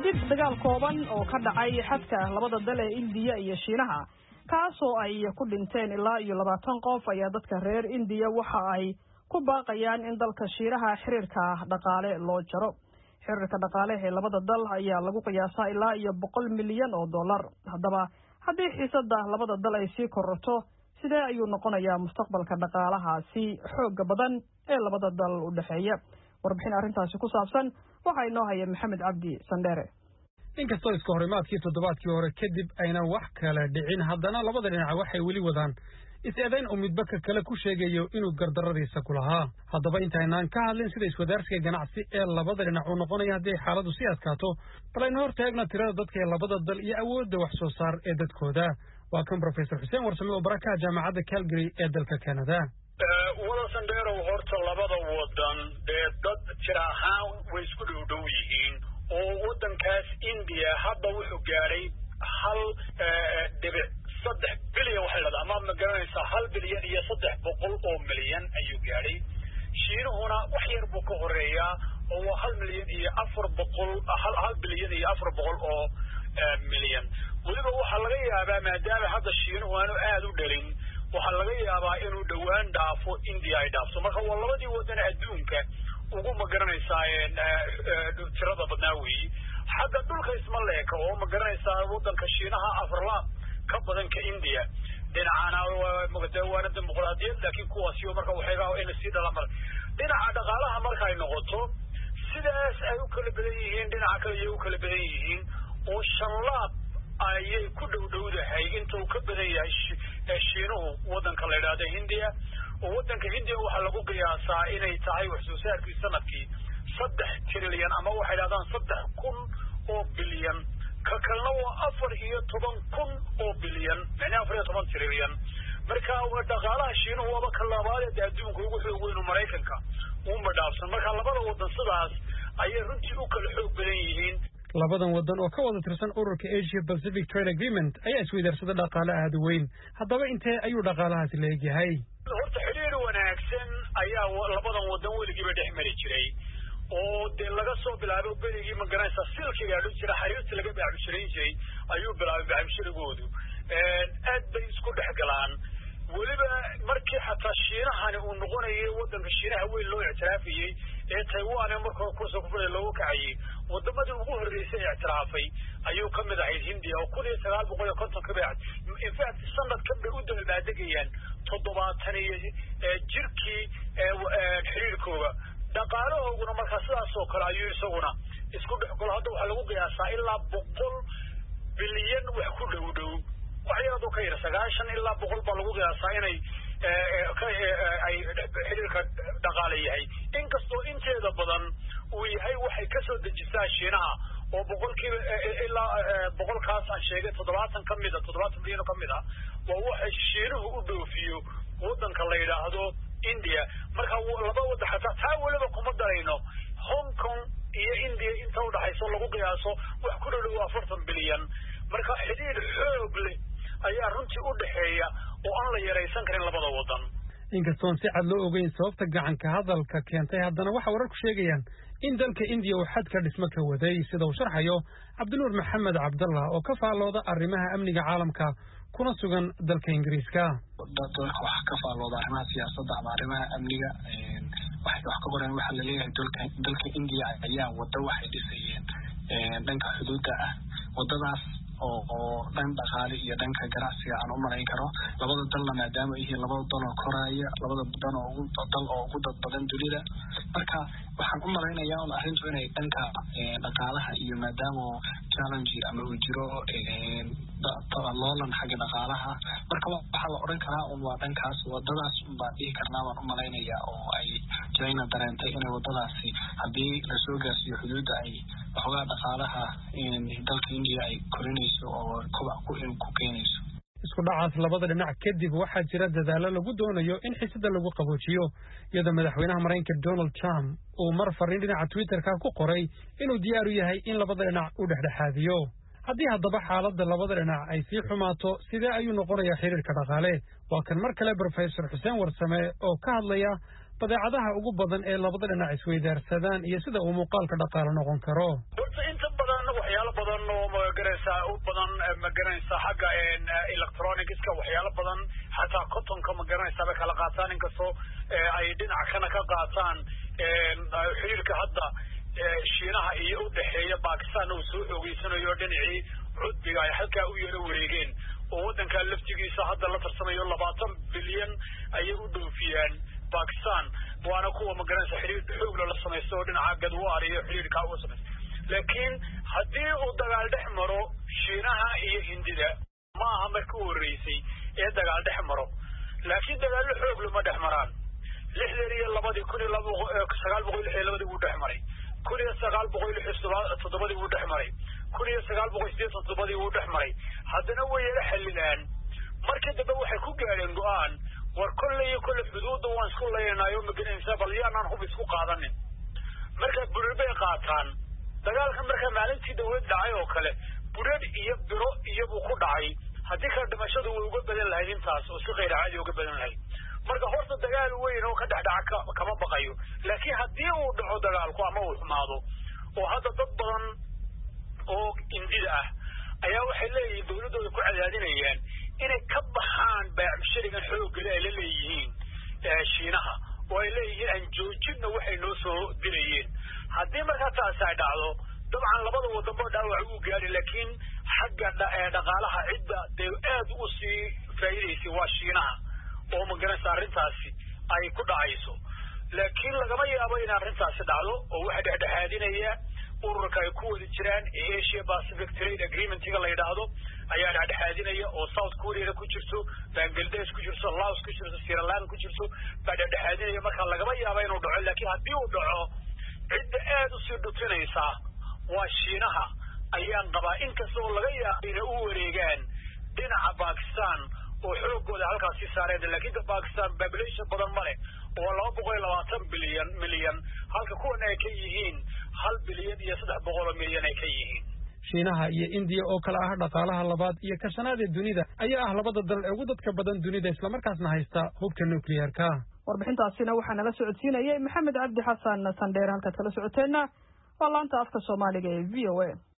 kadib dagaal kooban oo ka dhacay xadka labada dal ee indiya iyo shiinaha kaasoo ay ku dhinteen ilaa iyo labaatan qof ayaa dadka reer indiya waxa ay ku baaqayaan in dalka shiinaha xiriirka dhaqaale loo jaro xiriirka dhaqaale ee labada dal ayaa lagu qiyaasaa ilaa iyo boqol milyan oo dollar haddaba haddii xiisada labada dal ay sii kororto sidee ayuu noqonayaa mustaqbalka dhaqaalahaasi xooga badan ee labada dal u dhexeeya warbixin arrintaasi ku saabsan waxaa inoo haya maxamed cabdi sandheere inkastoo iska horimaadkii toddobaadkii hore kadib aynan wax kale dhicin haddana labada dhinac waxay weli wadaan is-eedayn uu midba ka kale ku sheegayo inuu gardarradiisa ku lahaa haddaba intaynaan ka hadlin sida iswadaarsiga ganacsi ee labada dhinac uu noqonaya haddii ay xaaladdu sii adkaato bal aynu hor taagna tirada dadka ee labada dal iyo awoodda wax soo saar ee dadkooda waa kan brofesor xuseen warsame oo barakaha jaamacadda calgary ee dalka canada wada sandheerow horta labada wadan dee dad jir ahaan way isku dhow dhow yihiin oo waddankaas indiya hadda wuxuu gaadhay hal dhibic saddex bilyan waxay dhahdaa ama ma garanaysaa hal bilyan iyo saddex boqol oo milyan ayuu gaadhay shiinuhuna wax yar buu ka horeeyaa oo waa hal milyan iyo afar boqol hal bilyan iyo afar boqol oo milyan weliba waxaa laga yaabaa maadaama hadda shiinuhu aanu aada u dhalin waxaa laga yaabaa inuu dhowaan dhaafo indiya ay dhaafto marka waa labadii wadan adduunka ugu ma garanaysaa tirada badnaa weeyi xagga dhulka isma leeka oo ma garanaysaa wadanka shiinaha afarlaab ka badan ka indiya dhinacana waana dimuqraadiyad laakiin kuwaasi marka waxayga ina sii dhala mar dhinaca dhaqaalaha markay noqoto sidaas ay u kala badan yihiin dhinaca kale ayay u kala badan yihiin oo shanlaab ayay ku dhow dhowdahay inta uu ka badan yahay shiinuhu wadanka la yidhaahda hindiya oo wadanka hindiya waxaa lagu qiyaasaa inay tahay wax soo saarkii sanadkii saddex trilyan ama waxay dhahdaan saddex kun oo bilyan ka kalena waa afar iyo toban kun oo bilyan macnaa afar iyo toban trilyan marka dhaqaalaha shiinuhu waaba ka labaadee adduunka ugu xoog weynu maraykanka uma dhaafsan marka labada wadan sidaas ayay runtii u kala xoog badan yihiin labadan wadan oo ka wada tirsan ururka asia pacific trade agreement ayaa isweydarsada dhaqaale aada weyn haddaba intee ayuu dhaqaalahaasi la egyahay horta xidhiir wanaagsan ayaa labadan wadan weligiiba dhex mari jiray oo dee laga soo bilaabo beligii ma garanaysaa silkiga adhu jira xariirta laga baaxbishirayn jiray ayuu bilaabay baaxbishirigoodu aad bay isku dhex galaan weliba markii xataa shiinahani uu noqonayay wadanka shiinaha weyn loo ictiraafayey ee taiwan ee marka kursa kufula looga kacayay wadamadii ugu horreysay ictiraafay ayuu ka mid ahayd hindiya oo kun iyo sagaal boqol iyo konton ka bacd infact sanadkan bay u dabaldegayaan toddobaatan iyo jirkii xiriirkooda dhaqaalahooguna markaa sidaas oo kale ayuu isaguna isku dhex galo hadda waxaa lagu qiyaasaa ilaa boqol bilyan wax ku dhow dhow wax yar aduu ka yar sagaashan ilaa boqol baa lagu qiyaasaa inay ay xiriirka dhaqaale yahay inkastoo inteeda badan uu yahay waxay kasoo dejisaa shiinaha oo boqolkiiba ilaa boqolkaas aan sheegay toddobaatan ka mid a toddobaatan milyan ka mid a waa waxay shiinuhu u dhoofiyo wadanka la yidhaahdo india marka laba wadan xataa taa weliba kuma darayno hong kong iyo india inta udhaxayso lagu qiyaaso wax ku dhodhow afartan bilyan marka xidhiir xoog leh ayaa runtii u dhexeeya oo aan la yaraysan karin labada wadan inkastoon si cad loo ogeyn sababta gacanka hadalka keentay haddana waxaa wararku sheegayaan in dalka indiya uu xadka dhismo ka waday sida uu sharxayo cabdinuur maxamed cabdallah oo ka faallooda arrimaha amniga caalamka kuna sugan dalka ingiriiska dalka wax ka faallooda arrimaha siyaasadda ama arrimaha amniga waxay wax ka qoreen waxaa laleeyahay dalka dalka indiya ayaa wada waxay dhisayeen dhanka xuduudda ah wadadaas oo oo dhan dhaqaale iyo dhanka ganacsiga aan u malayn karo labada dalna maadaama ay yihiin labada dal oo koraya labada dan oo ugu dal oo ugu dad badan dunida marka waxaan u malaynayaa un arrintu inay dhanka dhaqaalaha iyo maadaama challenge ama uu jiro loolan xagga dhaqaalaha marka waxaa la odhan karaa un waa dhankaas wadadaas un baan dhihi karnaa baan u malaynayaa oo ay china dareentay inay wadadaasi haddii lasoo gaarsiiyo xuduudda ay waxoogaa dhaqaalaha dalka indiya ay korinayso oo kobac ku keenayso isku dhacaas labada dhinac kadib waxaa jira dadaallo lagu doonayo in xiisada lagu qaboojiyo iyadoo madaxweynaha maraykanka donald trump uu mar fariin dhinaca twitterka ku qoray inuu diyaar u yahay in labada dhinac u dhexdhexaadiyo haddii haddaba xaaladda labada dhinac ay sii xumaato sidee ayuu noqonayaa xiriirka dhaqaale waa kan mar kale brofesor xuseen warsame oo ka hadlaya badeecadaha ugu badan ee labada dhinac isweydaarsadaan iyo sida uu muuqaalka dhaqaale noqon karo horta inta badan waxyaalaha u badan magaranaysaa xagga electronicska waxyaalo badan xataa cottonka magaranaysaa bay kala qaataan inkastoo ay dhinac kana ka qaataan xiriirka hadda shiinaha iyo udhexeeya bakistan uu soo xoogeysanayo dhinacii cudbiga ay halkaa u yaro wareegeen oo waddankaa laftigiisa hadda la tarsamayo labaatan bilyan ayay u dhoofiyaan bakistan waana kuwa magaranaysa xiriir xoogla la samaysta oo dhinaca gadwaar iyo xiriirkaa u samaysta laakiin haddii uu dagaal dhex maro shiinaha iyo hindida ma aha markii u horreysay ee dagaal dhex maro laakiin dagaallo xoog lama dhex maraan lixdan iyo labadii kun iyo laba sagaal boqol lix iyo labadii wuu dhex maray kun iyo sagaal boqol lix iyo toddobadii wuu dhex maray kun iyo sagaal boqol sideetan toddobadii wuu dhex maray haddana way yala xallinaan markii dambe waxay ku gaadheen go-aan war kolley iyo kolle xuduudda waan isku leynaayo maganaysaa bal yaanaan hub isku qaadanin marka burir bay qaataan dagaalka marka maalintii dawlad dhacay oo kale burar iyo biro iyobuu ku dhacay haddii kale dhimashadu way uga badan lahayd intaas oo si khayr caadi uga badan lahayd marka horta dagaal weyn oo ka dhexdhaca kama baqayo laakiin haddii uu dhaco dagaalku ama uu xumaado oo hadda dad badan oo indida ah ayaa waxay leeyihiin dawladdooda ku cadaadinayaan inay ka baxaan baacmusharigan xooggale ay la leeyihiin shiinaha oo ay leeyihiin aan joojinna waxay noo soo dirayeen haddii markaa taasi ay dhacdo dabcan labada wadanba dhaawac uu gaadhi laakiin xagga dhaqaalaha cidda dee aad u sii faa'iidaysay waa shiinaha oo magaranaysa arrintaasi ay ku dhacayso laakiin lagama yaabo in arrintaasi dhacdo oo waxa dhexdhexaadinaya ururka ay ku wada jiraan ee asia pacific trade agreementiga la yidhaahdo ayaa dhexdhexaadinaya oo south koreana ku jirto bangladesh ku jirto laos ku jirto siraland ku jirto baa dhexdhexaadinaya marka lagama yaaba inuu dhaco laakiin haddii uu dhaco cidda aad usii dhutinaysa waa shiinaha ayaan qabaa inkasta oo laga yaaba inay u wareegaan dhinaca bakistan oo xoogooda halkaas sii saareen laakiin bakistan population badan ma leh oo laba boqol iyo labaatan bilyan milyan halka kuwan ay ka yihiin hal bilyan iyo saddex boqol oo milyan ay ka yihiin shiinaha iyo indiya oo kale ah dhaqaalaha labaad iyo ka shanaad ee dunida ayaa ah labada dal ee ugu dadka badan dunida islamarkaasna haysta hubka nuclearka warbixintaasina waxaa nala socodsiinayay maxamed cabdi xasan sandheer halkaad kala socoteenna waa laanta afka soomaaliga ee v o a